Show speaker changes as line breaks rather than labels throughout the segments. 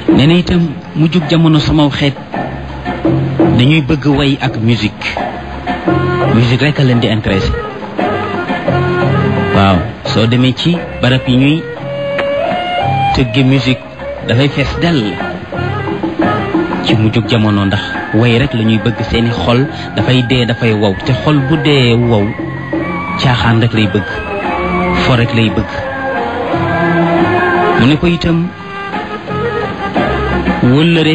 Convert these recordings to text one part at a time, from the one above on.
nee na itam mu jug jamono sama xeet dañuy bëgg way ak musique musique rek a leen di intéressé waaw soo demee ci barab yi ñuy tëgge musique dafay fees dell ci mujjug jamono ndax way rek la ñuy bëgg seeni xol dafay dee dafay wow te xol bu dee wow caaxaan rek lay bëgg fo rek lay bëgg mu ne ko itam wëllëre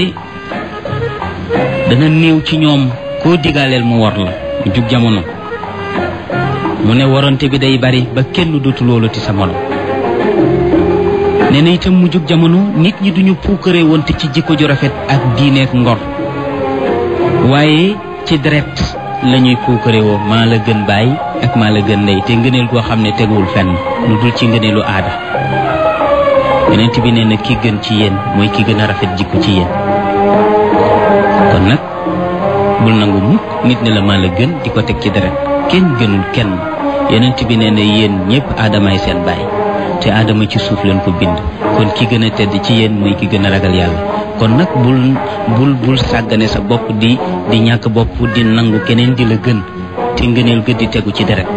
dana néew ci ñoom koo digaaleel mu war la mu jug jamono mu ne warante bi day bari ba kenn dootu loolu ti sa morom nee na itam mu jug jamono nit ñi duñu puukare wante ci jikko ju rafet ak diineek ngor waaye ci deret la ñuy puukare woo maa la gën baay ak maa la gën ndey te ngëneel goo xam ne teguwul fenn lu dul ci ngëneelu aada yonent bi nee na ki gën ci yéen mooy ki gën a rafet jikko ci yéen kon nag bul nangu mukk nit ne la maa la gën di ko teg ci deret kenn gënul kenn yonent bi nee na yéen ñëpp aadamaay seen baay te aadama ci suuf leen ko bind kon ki gën a tedd ci yéen mooy ki gën a ragal yàlla kon nag bul bul bul sàggane sa bopp di di ñàkk bopp di nangu keneen di la gën te ngëneel gën di tegu ci deret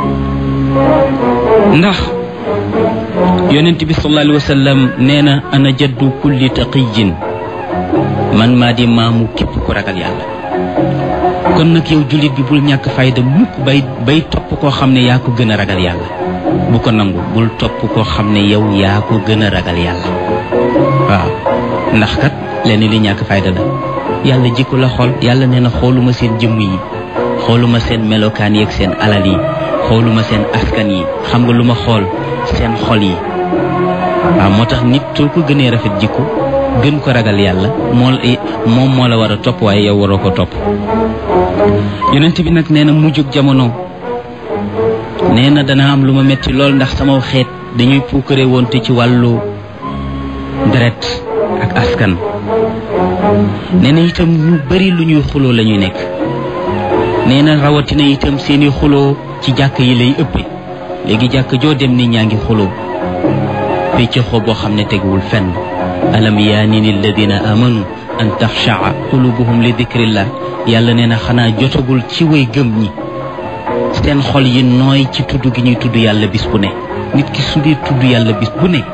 ndax yonent bi sallallahu alayhi wa sallam nee na ana jaddu kulli taqiyin man maa di maamu képp ku ragal yàlla kon nag yow jullit bi bul ñàkk fayda mukk bay bay topp koo xam ne yaa ko gën a ragal yàlla bu ko nangu bul topp koo xam ne yow yaa ko gën a ragal yàlla waaw ndax kat lenn li ñàkk fayda la yàlla jikko la xool yàlla nee na xooluma seen jëmm yi xooluma seen melokaan yi ak seen alal yi xooluma seen askan yi xam nga lu ma xool seen xol yi waaw moo tax nit soo ko gënee rafet jikko gën ko ragal yàlla moo moom moo la war a topp waaye yow waroo ko topp yonent bi nag nee na mujjug jamono nee na dana am lu ma metti lool ndax sama xeet dañuy puukare woonte ci wàllu deret ak askan nee na itam ñu bari lu ñuy xuloo la ñuy nekk nee na rawatina itam seeni xuloo ci jàkk yi lay ëppe léegi jàkk joo dem ni ñaa ngi xuloo péccëxoo boo xam ne teguwul fenn alam yaani lilladina amanu an taxshaa qulubuhum li dikrillah yàlla nee na xanaa jotagul ci way gëm ñi seen xol yi nooy ci tudd gi ñuy tudd yàlla bis bu ne nit ki su dee tudd yàlla bis bu ne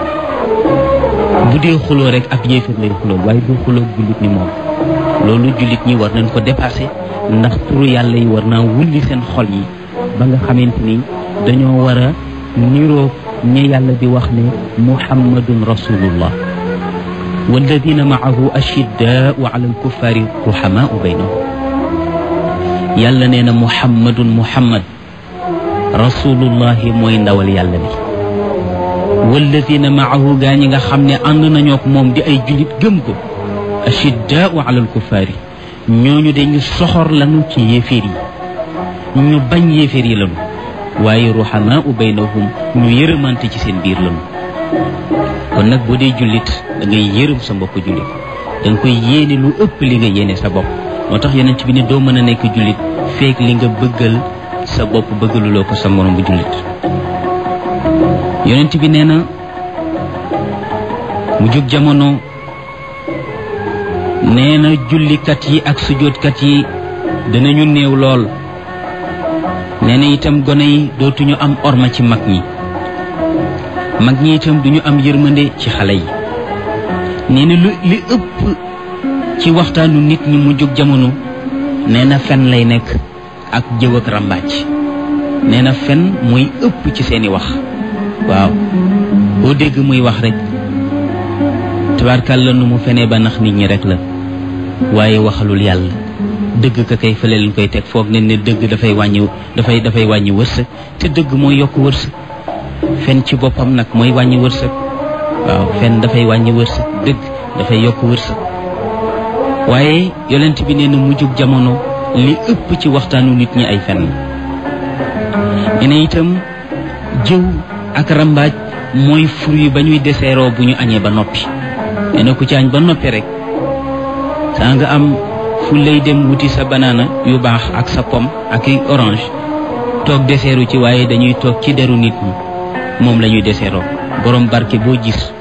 bu dee xuloo rek ab yéefar lay xuloo waaye du xuloo jullit ñi moom loolu jullit ñi war nañ ko dépassé ndax turu yàlla yi war naa wulli seen xol yi ba nga xamante ni dañoo war a niroo ñe yàlla di wax ne muhammadun rasulullah walladina maahu ashiddaau ala alkuffari ruhamaau baynahum yàlla nee na muhammadun muhammad rasulullahi mooy ndawal yàlla bi walladina maahu gaa ñi nga xam ne ànd nañoo ak moom di ay julit gëm ko ashiddaau ala alkuffari ñooñu dañu soxor lañu ci yéeféer yi ñu bañ yéeféer yi lañu waaye ruhamaau baynahum ñu yërëmante ci seen biir lañu kon nag boo dee jullit da ngay yërëm sa mbokk jullit da nga koy yéene lu ëpp li nga yéene sa bopp moo tax yonent bi ne doo mën a nekk jullit feek li nga bëggal sa bopp bëggaluloo ko sa morom bu jullit yonent bi nee na mu jóg jamono nee na jullikat yi ak sujjóotkat yi danañu néew lool nee na itam gone yi dootuñu am orma ci mag ñi mag ñi itam duñu am yërmande ci xale yi nee na lu li ëpp ci waxtaanu nit ñi mu jóg jamono nee na fen lay nekk ak jëw ak ràmbaaj nee na fen muy ëpp ci seeni wax waaw boo dégg muy wax rek tabarkàlla nu mu fenee ba nax nit ñi rek la waaye waxalul yàlla dëgg ka kay fële lañ koy teg foog ne ne dëgg dafay wàññi dafay dafay wàññi wërsëg te dëgg mooy yokk wërsëg fen ci boppam nag mooy wàññi wërsëg waaw fen dafay wàññi wërsëg dëgg dafay yokk wërsëg waaye yonent bi nee na mujjug jamono li ëpp ci waxtaanu nit ñi ay fen la ne itam jëw ak rambaaj mooy fruit ba ñuy deseeroo bu ñu añee ba noppi nee na ku ci añ ba noppi rek saa nga am fu lay dem wuti sa banaana yu baax ak sa pomme ak i orange toog deseeru ci waaye dañuy toog ci deru nit ñi moom la ñuy deseeroo borom barke boo gis